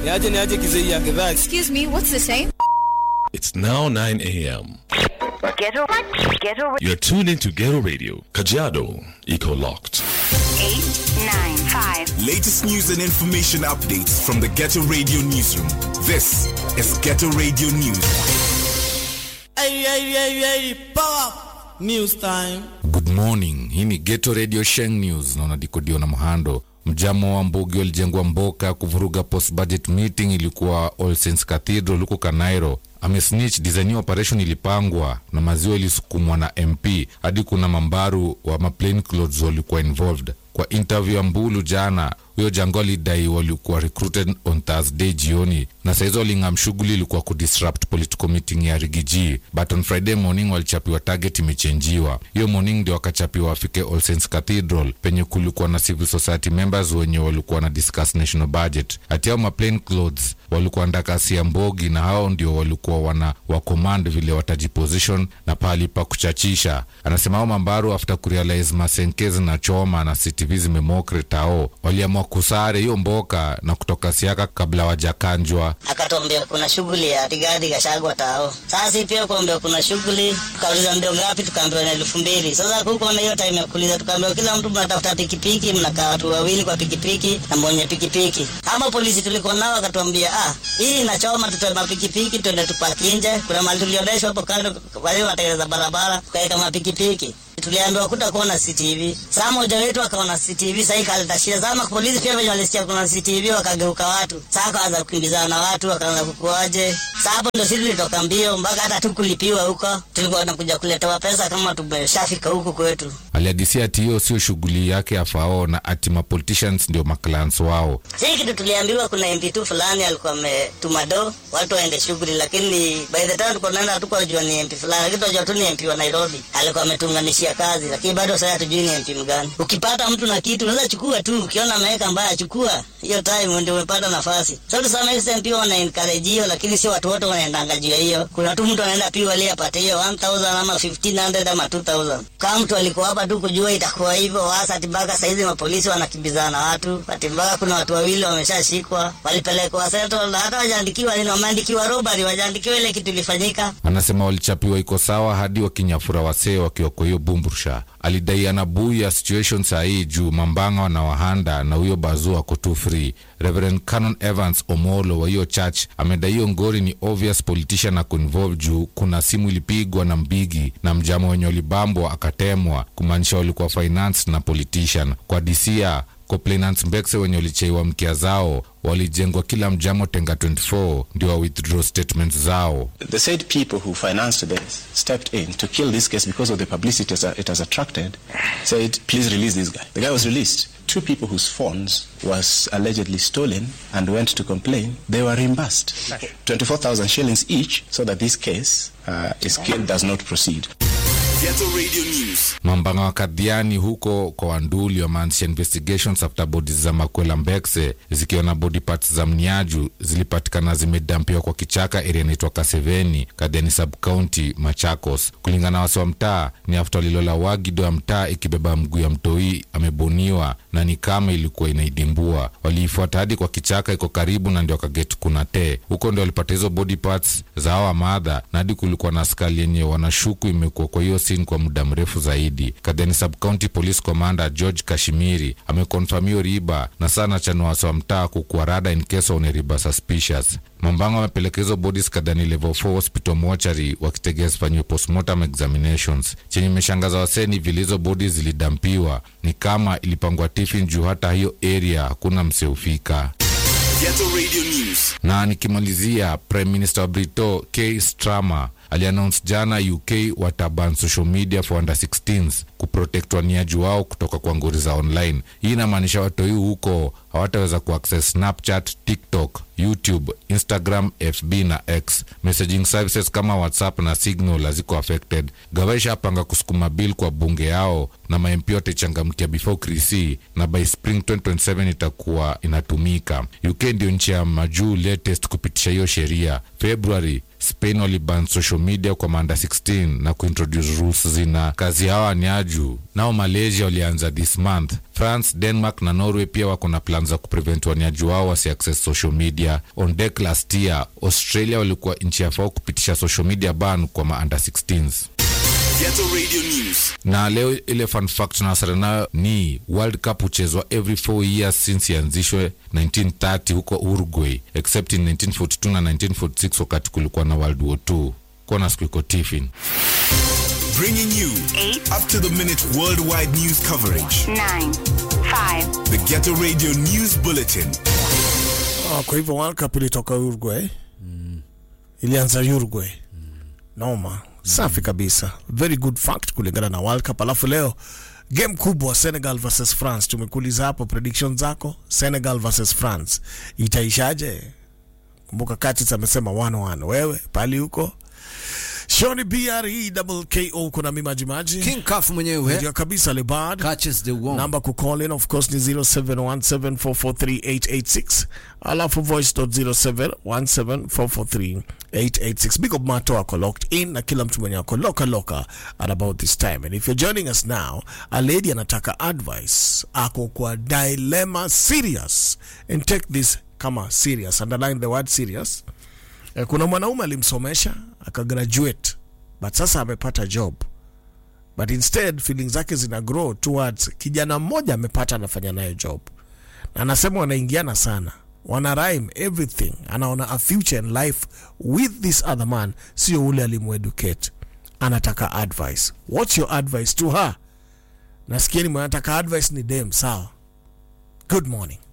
Niaje niaje kizee ya kidhaa. Excuse me, what's the time? It's now 9 a.m. Ghetto, ghetto, You're tuned into Ghetto Radio. Kajiado, Eco Locked. eight, nine, five. Latest news and information updates from the Ghetto Radio Newsroom. This is Ghetto Radio News. Hey, hey, hey, hey, power. News time. Good morning. Hii ni Ghetto Radio Sheng News na unadikodiwa na Mhando. Mjamo wa Mbugi walijengwa Mboka kuvuruga post budget meeting ilikuwa All Saints Cathedral huko Kanairo. Amesnitch design hiyo operation ilipangwa na maziwa ilisukumwa na MP hadi kuna mambaru wa maplain clothes walikuwa involved. Kwa interview ya Mbulu jana, huyo jango alidai walikuwa recruited on Thursday jioni na saizi waling'am shughuli ilikuwa kudisrupt political meeting ya Rigiji, but on Friday morning walichapiwa target imechenjiwa. Hiyo morning ndio wakachapiwa wafike All Saints Cathedral penye kulikuwa na civil society members wenye walikuwa na discuss national budget. Ati hao maplain clothes walikuwa ndakasi ya Mbogi na hao ndio walikuwa wana wa command vile watajiposition na pahali pa kuchachisha. Anasema hao mambaru after kurealize masenkezi na choma na CTV zimemokre tao waliamua kusare hiyo mboka na kutoka siaka kabla wajakanjwa. akatuambia kuna shughuli ya Rigathi Gachagua tao. Sasa si pia kuambia kuna shughuli, tukauliza ndio ngapi, tukaambiwa na elfu mbili. Sasa kuko na hiyo time ya kuuliza, tukaambiwa kila mtu mnatafuta pikipiki, mnakaa watu wawili kwa pikipiki na mwenye pikipiki. Ama polisi tulikuwa nao wakatuambia, ah, hii inachoma, tutoe mapikipiki tuende tupaki nje. Kuna mali tulionyeshwa hapo kando, wale watengeneza barabara, tukaweka mapikipiki tuliambiwa kutakuwa na CCTV. Saa moja wetu akaona CCTV, sasa ikaleta shida sana. Polisi pia venye walisikia kuna CCTV wakageuka watu, sasa akaanza kukimbizana na watu, wakaanza kukuaje. Sasa hapo ndio sisi tulitoka mbio mpaka hata tukulipiwa huko, tulikuwa tunakuja kuletewa pesa kama tumeshafika huku kwetu. Alihadisia ati hiyo sio shughuli yake afao na ati mapoliticians ndio maclans wao. Si kitu tuliambiwa kuna MP2 fulani alikuwa ametuma do watu waende shughuli, lakini by the time tulikuwa tunaenda hatukuwa jua ni MP fulani, lakini tunajua tu ni MP wa Nairobi alikuwa ametuunganishia kazi, lakini bado sasa hatujui ni MP mgani. Ukipata mtu na kitu unaweza chukua tu, ukiona ameweka mbaya chukua hiyo time, ndio umepata nafasi. Sasa tuseme hizo MP wana encourage hiyo, lakini sio watu wote wanaendanga juu ya hiyo. Kuna tu mtu anaenda pia wali apate hiyo 1000 ama 1500 ama 2000. Kama mtu alikuwa hapa tu kujua itakuwa hivyo, wasa mpaka saizi mapolisi wanakimbizana na watu, ati mpaka kuna watu wawili wameshashikwa, walipelekwa Central na hata wajaandikiwa nini, wameandikiwa robbery, wajaandikiwa ile kitu ilifanyika. Anasema walichapiwa iko sawa hadi wakinyafura wasee wakiwa kwa hiyo bumbursha. Alidai anabuya situation sahii juu mambanga na wahanda na huyo bazu ako tu free. Reverend Canon Evans Omolo wa hiyo church amedai hiyo ngori ni obvious politician na kuinvolve juu kuna simu ilipigwa na mbigi na mjamo wenye walibambwa akatemwa, kumaanisha walikuwa finance na politician. Kwa disia complainants mbekse wenye walicheiwa mkia zao walijengwa kila mjamo tenga 24 ndio wa withdraw statements zao. The said people who financed this stepped in to kill this case because of the publicity it has- it has attracted, said, please release this guy. The guy was released. Two people whose phones was allegedly stolen and went to complain, they were reimbursed 24,000 shillings each so that this case uh, is killed, does not proceed. Ghetto Radio News. Mambanga wa Kadhiani huko kwa Wanduli wameanzisha investigations after bodies za Makwela Mbekse zikiwa na body parts za Mniaju zilipatikana zimedampiwa kwa kichaka area inaitwa Kaseveni, Kadhiani sub county, Machakos. Kulingana na wasi wa mtaa, ni after walilola wagido ya mtaa ikibeba mguu ya mtoi ameboniwa na ni kama ilikuwa inaidimbua. Waliifuata hadi kwa kichaka iko karibu na ndio wakaget kuna te huko, ndio walipata hizo body parts za hawa madha, na hadi kulikuwa na askari yenye wanashuku imekuwa kwa hiyo scene kwa muda mrefu zaidi. Kadhani Sub County Police Commander George Kashimiri amekonfirm hiyo riba na sana chanua wasi wa mtaa kukuwa rada in case waone riba suspicious. Mambango amepeleka hizo bodies Kadhani level 4 hospital mortuary wakitegea zifanyiwe postmortem examinations. Chenye imeshangaza waseni vile hizo bodies zilidampiwa ni kama ilipangwa tiffin juu hata hiyo area hakuna mseufika. Ghetto Radio News. Na nikimalizia, Prime Minister wa Brito K Strama aliannounce jana UK wataban social media for under 16s kuprotect waniaji wao kutoka kwa nguri za online. Hii inamaanisha watoi huko hawataweza kuaccess Snapchat, TikTok, YouTube, Instagram, FB na X. Messaging services kama WhatsApp na Signal haziko affected. Gava ishapanga kusukuma bill kwa bunge yao na mamp yote ichangamkia before krisi na by spring 2027 itakuwa inatumika. UK ndio nchi ya majuu latest kupitisha hiyo sheria. February spain waliban social media kwa maanda 16 na kuintroduce rules zina kazi yao ni aju nao malaysia walianza this month france denmark na norway pia wako na plan za kuprevent waniaji wao wasiaccess social media on deck last year australia walikuwa nchi yafao kupitisha social media ban kwa maanda 16s Ghetto Radio News. na leo ile fun fact tunawasara nayo ni world cup huchezwa every 4 years since ianzishwe 1930 huko uruguay except in 1942 na 1946 wakati kulikuwa na world war 2 kona siku iko tiffin Bringing you Eight. up to the minute worldwide news coverage. nine, five, The Ghetto Radio News Bulletin. Ah, kwa hivyo World Cup ilitoka Uruguay ilianza Uruguay noma safi kabisa very good fact kulingana na World Cup alafu leo game kubwa Senegal versus France tumekuuliza hapo prediction zako Senegal versus France itaishaje kumbuka Curtis amesema 1-1 wewe pali huko Shoni BRE double KO kuna mimaji maji King Kaf mwenyewe ndio kabisa Lebard catches the worm. namba kucall in of course ni 0717443886 alafu voice dot 0717443886 big up mato ako locked in na kila mtu mwenye ako loka loka at about this time and if you're joining us now a lady anataka advice ako kwa dilemma serious and take this kama serious underline the word serious Eh, kuna mwanaume alimsomesha akagraduate but sasa amepata job but instead feelings zake zina grow towards kijana mmoja amepata anafanya naye job na anasema wanaingiana sana wana rhyme everything anaona a future in life with this other man sio ule alimueducate anataka advice what's your advice to her nasikieni mwanataka advice ni dem sawa good morning